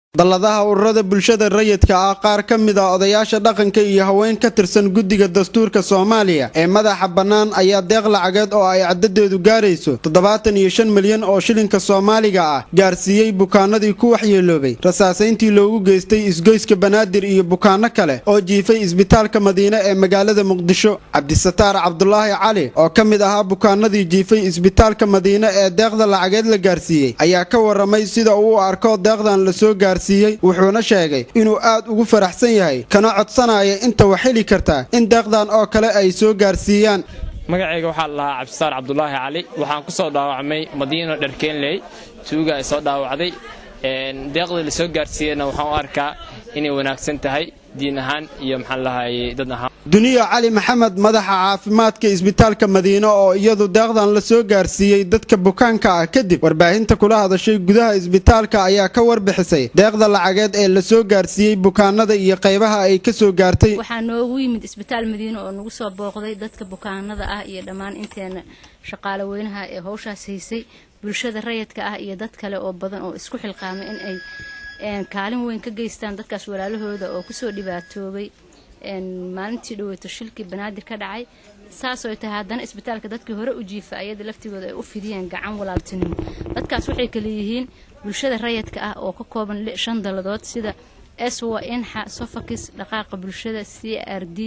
dalladaha ururada bulshada rayidka ah qaar ka mid a odayaasha dhaqanka iyo haween ka tirsan guddiga dastuurka soomaaliya ee madaxa bannaan ayaa deeq lacageed oo ay caddadeedu gaarayso toddobaatan iyo shan milyan oo shilinka soomaaliga ah gaarsiiyey bukaanadii ku waxyeeloobay rasaasayntii loogu geystay isgoyska banaadir iyo bukaano kale oo jiifay isbitaalka madiine ee magaalada muqdisho cabdisataar cabdulaahi cali oo ka mid ahaa bukaanadii jiifay isbitaalka madiine ee deeqda lacageed la gaarsiiyey ayaa ka waramay sida uu u arko deeqdan lasoo gaarsiiyey wuxuuna sheegay inuu aad ugu faraxsan yahay kana codsanaya inta wax heli kartaa in deeqdan oo kale ay soo gaarsiiyaan magacayga waxaa la lahaa cabdisaar cabdulaahi cali waxaan ku soo dhaawacmay madiino dharkeenley tuuga ay soo dhaawacday deeqdii la soo gaarsiiyeyna waxaan u arkaa inay wanaagsan tahay diin ahaan iyo maxaan lahaayey dad ahaan duniya cali maxamed madaxa caafimaadka isbitaalka madiine oo iyadu deeqdan la soo gaarsiiyey dadka bukaanka ah kadib warbaahinta kula hadashay gudaha isbitaalka ayaa ka warbixisay deeqda lacageed ee la soo gaarsiiyey bukaanada iyo qaybaha ay ka soo gaartay waxaa noogu yimid isbitaal madiine oo nagu soo booqday dadka bukaanada ah iyo dhammaan inteena shaqaale weynaha ee howshaas haysay bulshada rayidka ah iyo dad kale oo badan oo isku xilqaamay in ay kaalin weyn ka geystaan dadkaas walaalahooda oo kusoo dhibaatoobay maalintii dhaweyto shilkii banaadir ka dhacay saasoo tahay haddana isbitaalka dadkii hore u jiifa ayada laftigooda ay u fidiyeen gacan walaaltinimo dadkaas waxay kale yihiin bulshada rayidka ah oo ka kooban shan dalladood sida eswa inxa sofakis dhaqaaqa bulshada c r d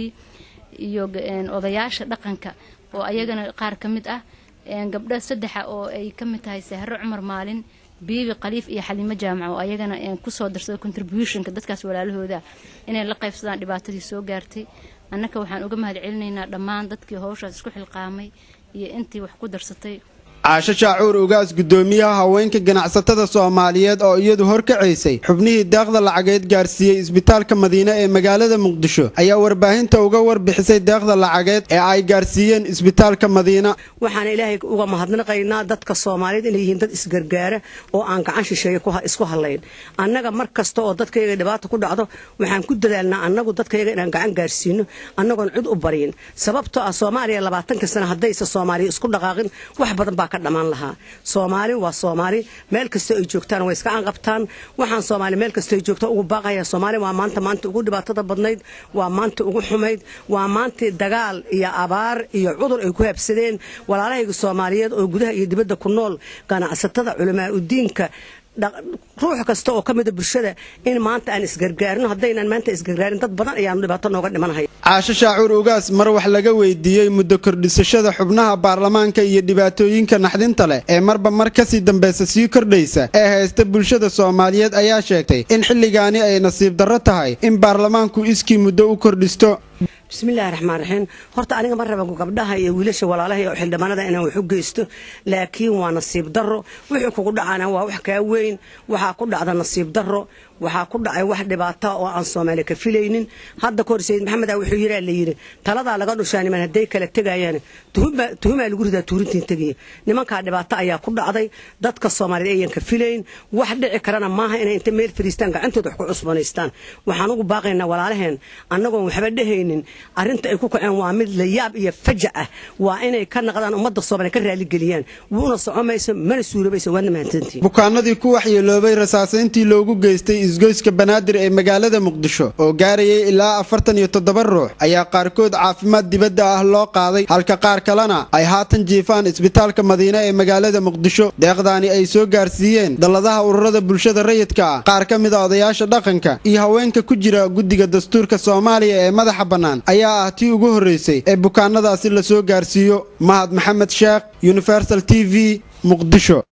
iyo odayaasha dhaqanka oo ayagana qaar ka mid ah gabdha saddexa oo ay ka mid tahay sahro cumar maalin biibi khaliif iyo xaliimo jaamac oo ayagana kusoo darsada contributionka dadkaas walaalahooda inay la qaybsadaan dhibaatadii soo gaartay annaka waxaan uga mahad celinaynaa dhammaan dadkii howshaas isku xilqaamay iyo intii wax ku darsatay caasho shaacuur ugaas guddoomiyaha haweenka ganacsatada soomaaliyeed oo iyadu horkacaysay xubnihii deeqda lacageed gaarsiiyey isbitaalka madiine ee magaalada muqdisho ayaa warbaahinta uga warbixisay deeqda lacageed ee ay gaarsiiyeen isbitaalka madiina waxaan ilaahay uga mahadnaqaynaa dadka soomaaliyeed inay yihiin dad isgargaara oo aan gacan shisheeye isku hadlayn annaga mar kasta oo dadkayaga dhibaata ku dhacdo waxaan ku dadaalnaa annagu dadkayaga inaan gacan gaarsiino annagoon cid u baryin sababtoo ah soomaaliya labaatanka sana haddaysa soomaaliya isku dhaqaaqin wax badan baa dhamaan lahaa soomaali waa soomaali meel kasta ay joogtaan way iska anqabtaan waxaan soomaali meel kasta ay joogta ugu baaqaya soomaali waa maanta maanta ugu dhibaatada badnayd waa maanta ugu xumayd waa maantii dagaal iyo abaar iyo cudur ay ku habsadeen walaalahayga soomaaliyeed oo gudaha iyo dibadda ku nool ganacsatada culamaa udiinka ruux kasta oo ka mida bulshada in maanta aan isgargaarino haddaynaan maanta isgargaarin dad badan ayaanu dhibaato nooga dhimanhay caasho shaacuur ugaas mar wax laga weydiiyey muddo kordhisashada xubnaha baarlamaanka iyo dhibaatooyinka naxdinta leh ee marba mar kasii dambaysa sii kordhaysa ee haysta bulshada soomaaliyeed ayaa sheegtay in xilligaani ay nasiib darro tahay in baarlamaanku iskii muddo u kordhisto bismillahi raxmaan raxiim horta aniga ma raba gabdhaha iyo wiilasha walaalaha oo xildhibaanada inaan wax u geysto laakiin waa nasiib darro wixii kugu dhacana waa wax kaa weyn waxaa ku dhacda nasiib darro waxaa ku dhacay wax dhibaata oo aan soomaali ka filaynin hadda kahor sayid maxamed a wuxuu yiraa la yidhi taladaa laga dhushaa niman hadday kala tegayaan tuhumaa lagu ridaa tuurintiin tegaya nimankaa dhibaato ayaa ku dhacday dadka soomaaliyeed ayaan ka filayn wax dhici karana maaha inay inta meel fariistaan gacantooda wax ku cusbanaystaan waxaan ugu baaqaynaa walaalaheen annagoon waxba dhehaynin arrinta ay ku kaceen waa mid layaab iyo fajac ah waa inay ka naqdaan ummadda soomaaliya ka raaligeliyaan wuuna socomayso mana suurabayso waadna mahadsantiin bukaanadii ku waxyeeloobay rasaasayntii loogu geystay isgoyska banaadir ee magaalada muqdisho oo gaarayay ilaa afartan iyo toddoba ruux ayaa qaarkood caafimaad dibadda ah loo qaaday halka qaar kalena ay haatan jiifaan isbitaalka madiine ee magaalada muqdisho deeqdaani ay soo gaarsiiyeen dalladaha ururada bulshada rayidka ah qaar ka mid a odayaasha dhaqanka iyo haweenka ku jira guddiga dastuurka soomaaliya ee madaxa bannaan ayaa ah tii ugu horraysay ee bukaanadaasi la soo gaarsiiyo mahad maxamed sheekh universal t v muqdisho